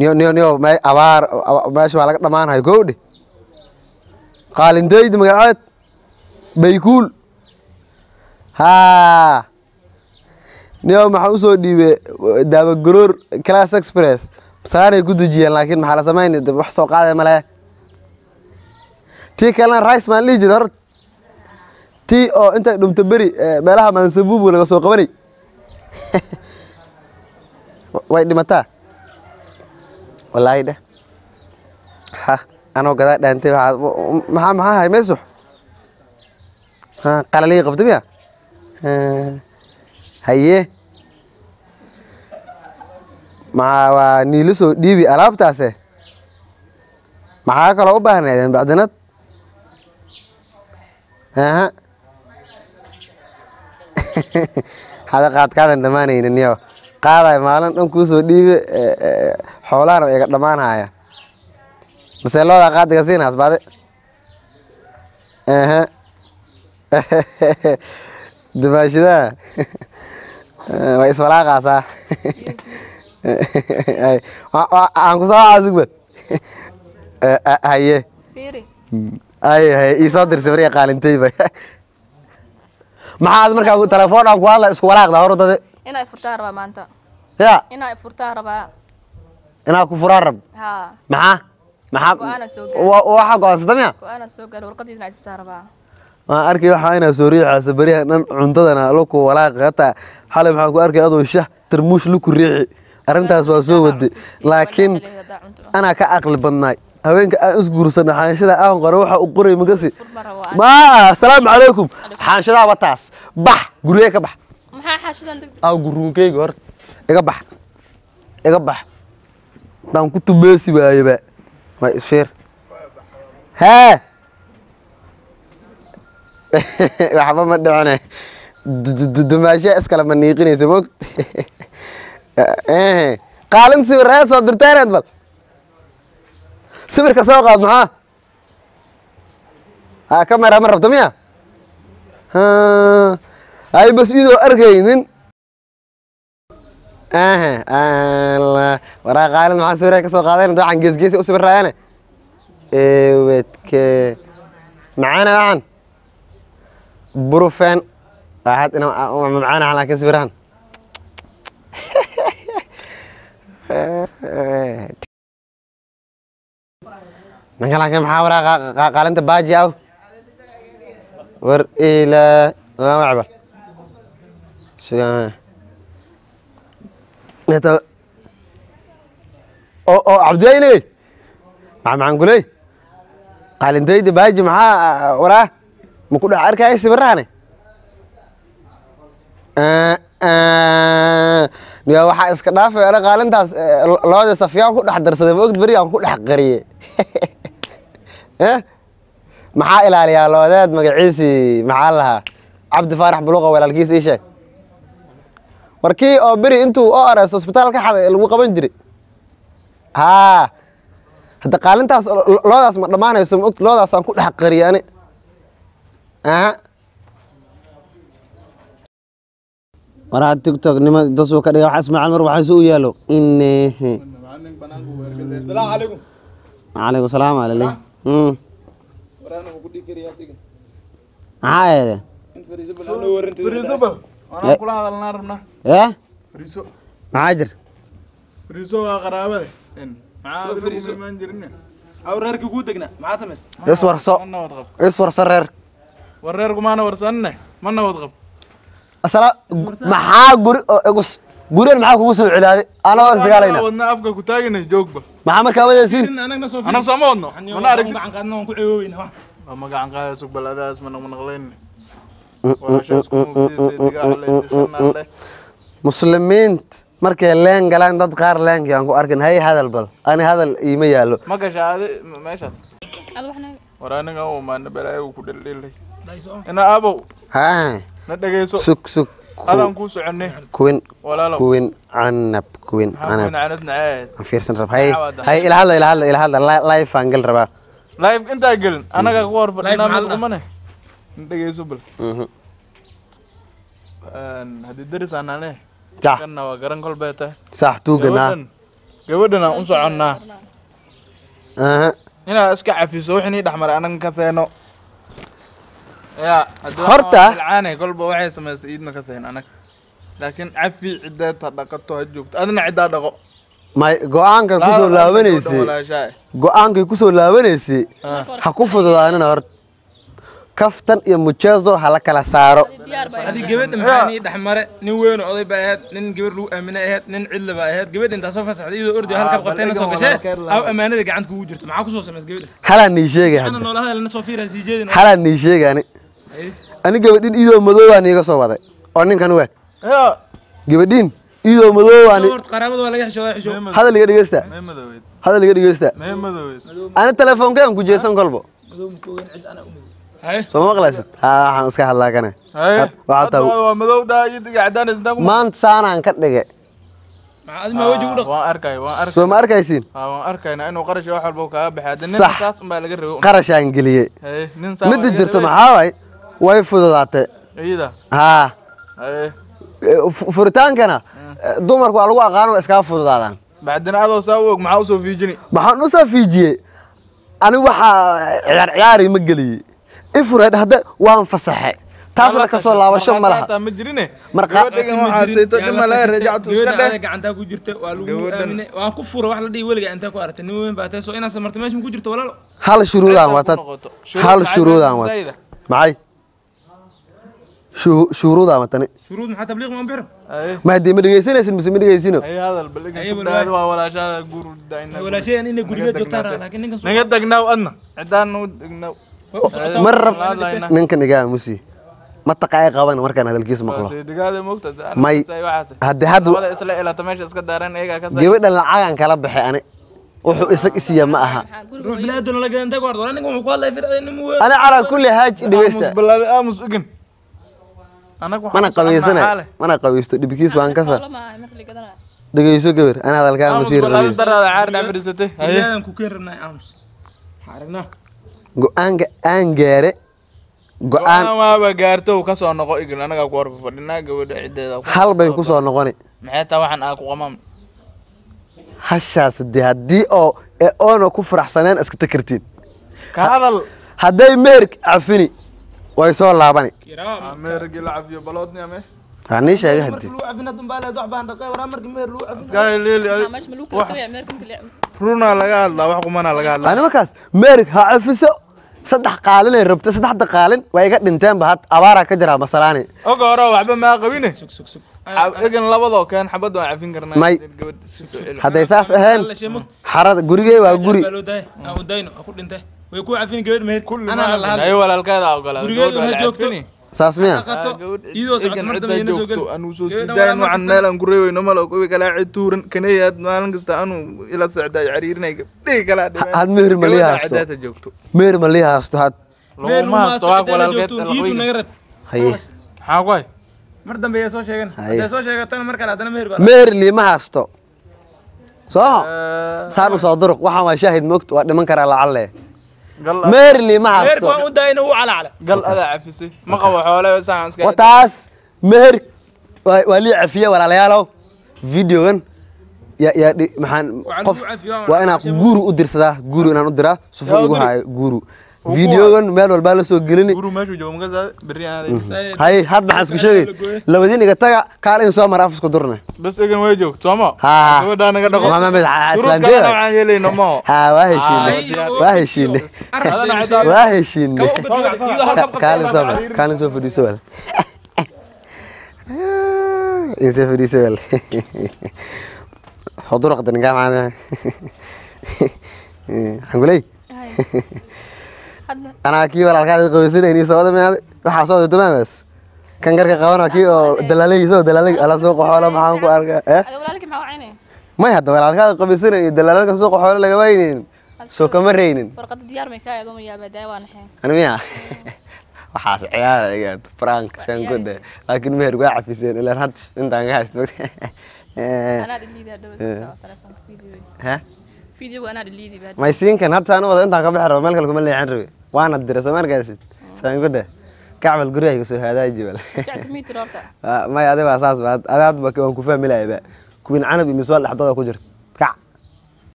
niyo niyo niyo me abaar aba- meesha waa laga dhammaanayo gowdhe qaalindeydi magaceed baykuul haa niyo maxaa usoo dhiibe daabagoroor class express masaanay ku dejiyeen laakiin maxaa la samayn de wax soo qaadaya male tii kalena rice maan dhihi jira horta tii oo intay dhumto beri eh, meelaha maansabuubu laga soo qabanay way dhimataa wallaahi dheh ha anoo gadaa dhaantay waxaa maxaa maxaa hay meesux ha qalalii qabta miya Ha, haye maxaa waa niilo soo dhiibi alaabtaase maxaa kaloo u baahnaydeen bacdinad aha hada qaadkaadan dhammaanaynin yo qaadayo maalin dhan kuu soo dhiibe eh, eh, xoolahana iga dhammaanhaya mase loodaa qaadiga siinaas baade aha dumaashidaa way iswalaaqaasaa Ay, wa- wa- aan ku soo caasugban haye fiiri ay haye iisoo dirsa bariga qaalintayba maxaad markaa telefoon aan ku hadla isku walaaqdaa hor dade inay furtaan rabaa maanta ya inay furtaan rabaa inaa ku furaan rab haa maxaa maxaa Go-aan aan soo gaarin. wa- waxa go-aansata miya go-aana soo gaaro warqadiisa inay sisaa rabaa waan arkay waxaa inaa soo riixaysa beriyaha dhan cuntadana luku walaaqi hataa xalay maxaan ku arkay adoo shah tarmuush luku riixi arrintaas waa soo waday laakiin anaa ka aqli badnaay haweenka aan isguursana xaanshada aan qoro waxa u qoray makasi furma rabo ma asalaamu calaykum xaanshadaa wataas bax gurigee ka bax maxaa xaashidan degdeg aa guruunkeyga hor iga bax iga bax daan ku tubeesi waayeba ma isfiir hee waxba ma dhicine dumaashiya iskale ma niiqinaysa mogt qaalin sawir reed soo dirteeneed bal sawirka soo qaad maxaa ha kamera ma rabta miya Ha, ay bas idoo arkaynin aha alla waraa qaalin maxaa sawira ka soo qaadeen waxaan geesgeesi u sawiraayane ewedke macaana waxan burufen waxaad ina macaana laakiin sawirahan ninka laakiin maxaa waraa qa- qa- qaalinta baaji aw war ilaa waa wacbal sugan Neta oo oo cabdiyayne maxaa maxaan kuley qaalintayda baaji maxaa waraa ma ku dhex arkaya sawirahane niya waxaa iska dhaafay ana qaalintaas eh, lo- looda safyaan ku dhex darsaday ma ogd beri aan ku dhex qariye Eh? maxaa ilaaliyaa loodeed magaciisii maxaa lahaa cabdi faarax buluqa walaalkiis ii sheeg warkii oo beri intuu o rs hosbitaal ka xaday lagu qaban jiray haa hadda qaalintaas lo- lo- loodaas ma dhammaanayso ma ogta loodaasaan ku dhex qariye ani aha waraa tiktok nima dasuu ka dhiga waxa ismaaciil mar waxaa isu u yaalo inehe السلام عليكم calaykum salaam alale ورانا وكل كريا تيجي maxaa eede انت فريسبل انا ورنت فريسبل Eh. انا كل هذا النار ee فريسو maxaa jir فريسو قرابه ان معاه فريسو ما نجرنا او ريرك كو دغنا مع سمس iswarso انا وضغب iswarso reer وريركم انا ورسنا ما انا وضغب asala maxaa guri oo igus gurigan maxaa kugu soo celaaday anoo isdagaalayna wadna afka ku taagina joogba maxaa markaa wadaysiin anaga soo انا سoo ma wadno mana aragtid gacan qaadna waan ku ceewooweyna wax ma gacan qaada sug baladaas ma naqnaqlayn walaashaas ku mugdiisay diga alle muslimiinta markay leen galaan dad qaar leenkii aan ku arkin hay hadal bal ani hadal iima yaallo ma gashaade meeshaas ad waxna war aniga u maana balaayo ku dheldhelay dhayso ina abow haa na dhagayso sug sug adaan kuu soconay kuwin walaalow kuwin canab kuwin maxaa canab kuwin canad naceed aan fiirsan rab hay Maxaa wada? hay ila hadla ila hadla ila hadla li- live aan gal rabaa live intaa gelin anaga ku hor fadhinaa Live maxaa mid la kumane na dhagayso bal Mhm. haddii deris aanane sax kanna waa garan kolbee tahay sax tuuganaa Gabadan gabadhan aan u soconnaa aha inaad iska cafiso wixii nii dhexmaray anaga ka seeno ya haddii Horta- ilcaane kolba waxay samaysay iidna ka seen anag laakiin cafi cideed ha dhaqato ha joogto adina ciddaa dhaqo may go-aankay kusoo laabanaysay walaashaa go-aankay kusoo laabanaysay ha ku fududaanina horta kaftan iyo mujeezo ha la kala saaro diyaar baa adii gabadha maxaa nii dhexmare nin weyn oo oday baa ahayd nin gabar lagu aaminay ahayd nin cidla baa ahayd gabadha intaa soo fasaxday iyadoo ordi halkab qabtayna soo gashee aw ammaanada gacanta kugu jirto maxaa kusoo samays gabadha halaa nii sheegay ana hadda noolahada lana soo fiiran sii jeedin halaa nii sheegay ani ani gabadhin idoo madoobaan iiga soo waday oo ninkan waag ya gabadhin idoo madoobaan horta qaraabada waa laga xishoodaa xisho hadal iga dhegeysta mee madoweyd hadal iga dhegeysta mee madoweyd ani telefoonkean ku jeesan kolbo haye soo maqlaysid ha waxaan iska hadlaa kane haye waxaa hadda taa waa madow daa iyo diga cadaanis intaa ku maanta saanaan ka dhige maxaa adi maa weji u dhaq waan arkay waan arkay soo ma arkaysiin haa waan arkaynaa inuu qarash wax walba kaaga baxay hadda nin Sax. saas unbaa laga rabo qarashaan geliyey haye nin saa midda jirto maxaa waay way fududaatay iyada haa haye e, fu- furitaankana e, dumarku waa lagu aqaano waa iskaga fududaadaan bacdina adoo saa u og maxaa usoo fiijini maxaan u soo fiijiyey ani waxaa ciyaar ciyaari ma geliyey ifureed hadda waan fasaxe taasna ka soo laabasho ma laha ma jirine Marqa- gabadhigan waxaa sayto dhima laga rajactu iska gabadha dheh gacantaa ku jirta waa lagu Gabadhan- aaminay waan ku fura wax la dhihi weliga intaa ku aragtay nin weyn baa tahay soo inaad samartay meesha ma ku jirto walaalo hal shuruudaan Meesha watad ku noqoto. hal Shuruud shuruudaan maxay wat tahay Zayda? maxay Shu- shuruudaan watani shuruud maxaa tabliiq ma bixiro haye ma haddii ma dhegeysanaysin mise ma dhegeysino haye hadal baligan Haye, subdaad walaahi. waa walaashaada guur dayna walaashayaan inay gurigeed joogtaan raa laakiin ninkan soo naga degnaaw adna cidaan u degnaaw way u socotaa ma rab Walaal layna. ninkan igaa musi ma taqaay qaban markaan hadalkiisa maqlo digaada moogta May. haddi hadda labada isla ilata meesha iska daaran iyagaa ka gabadhan lacagan kala baxay ani wuxuu isag isiya ma aha maxaa ruux guriga bilaadona la gadan tago ardo ninkan wuxuu ku hadlaya firada nin weyn ani calaa kulli haaj dhegeysta balaabe aamus ugin anag mana qabaysanay mana qabaysto dhibkiis waan ka sa lama aha marka la gadanaa dhegeyso gabar ana hadalkaa ma sii balaabe rabeys daraada caar dhex fadhiisatay haye ilaadan ku keen rabnaa aamus waxaa aragnaa go-aanka aan gaare go-aan go-aan waaba gaarto uu ka soo noqo igil anagaa ku horfa fadhinaa gabadha ciddeeda ku- hal bay ku soo noqoni maxay taa waxaan aa ku qamaam hashaas dee haddii oo ee oona ku faraxsaneen iska takartiin ka hadal hadday meherk cafini way soo laabani kiraam meergi la cafiyo baloodni ame waa nii sheegay markii hadii lagu cafin hadun baa leed wax baan dhaqay waraa markii meer lagu cafin iska leeli maxaa meesha ma lagu kala tagaya meerka marka la runaa laga hadlaa wax qumanaa laga hadlaa ani markaas meherk ha cafiso saddex qaalinay rabta saddexda qaalin waa iga dhinteenba had abaaraa ka jiraa masalaani oga hore waxba maa qabine sug sug sug egan labadoo keen xabad waan cafin karnaa May. gabadh si soo celi hadday saas ahayn la sheemo xarada gurigey waa guri baa loo daaya aan u dayno ha ku dhintay way ku cafin gabadh meher kulli anaa la ma hadlay ay walaalkeeda ogolaa Gurigeedu gabadh waa ha la joogto. cafini saas miya qato iyadoo socod mar dambe ina soo geli anuu soo Gabadhan sidaayan waa mar waxaan kasta- meel aan ku reeweyno malo kuwi kalaa cid tuuran kaneyaad maalin kasta anuu ila socdaa cariirinay gabdhihi kalaa dhibeen had meher ma lii haysto cidaata joogto meher ma lii haysto had meer laguma haysto waag walaalkeed iidu naga rab haye maxaa ku hay mar dambe ayaa soo sheegan Haye. hadday soo sheegatana mar kale haddana meher baa meher liima haysto soo saan u soo duruq waxaan waa shaahid moogta waa dhiman karaa lacalle gal meher liima meherka haysto waan u daayna wuu calacala gal adaa cafisay ma qabo xoole saan iska wataas meher waa waa lii cafiye walaalayaalow videogan yaa yaa dhi- maxaan Waxaan qof ku cafiyo, waan waa inaan cashamo. guru u dirsadaa guru inaan u diraa sufu Yaa igu guri. haayo guru videogan meel walbaa la soo gelini guru meeshuu joogo maka saade berri aan adeegsan haye had maxaan isku sheegay labadiin iga taga kaal in soo mara afisku durne bas egan way joogto sooma haa gabadhaa naga dhaqo Mama mid ha- Shuruud islaantee kalena waay. waxaan yeelayno maho haa waa heshiine Ay, waa heshiine Adana cidaan- waa heshiine Kawa uga diga, iyadoo halkab qabta kaalin baa soo la mar kaalin soo fadhiiso wal insoo fadhiiso wal soo duraqda ninkaa maana xanguley hadda anaa kii walaalkaada qabaysanayni soo wada miyaade waxaa soo wada tamaamas kan garka qabana kii oo dalaalay soo dalaalay ala soo qaxoola maxaan ku arkaa eh ada walaalkii maxaa wacaynaya may hadda walaalkaada qabaysanayni dalaalalka soo qaxoola laga waynaynin soo kama reynin warqadda diyaar may kaa eedo ma yaabaa daa waa naxeen ani miya waxaas ciyaara iga prank san ku dhe laakiin meher waa cafiseen ilaan had intaan ka haysto anaa dhiliidaa dhawa telefoonka video ha videoga anaa dhiliidi baa may siinkan hadda saan u wada intaan ka bixi rabo meel kale kuma leexan rabe waana dira soo markaasid san ku dhe kacbal gurigayga soo haadaaji bal jacta mitir horta may adi baa saas ba adi hadba waan ku fahmi lahayba kuwin canab iyo miswaal dhexdooda ku jirta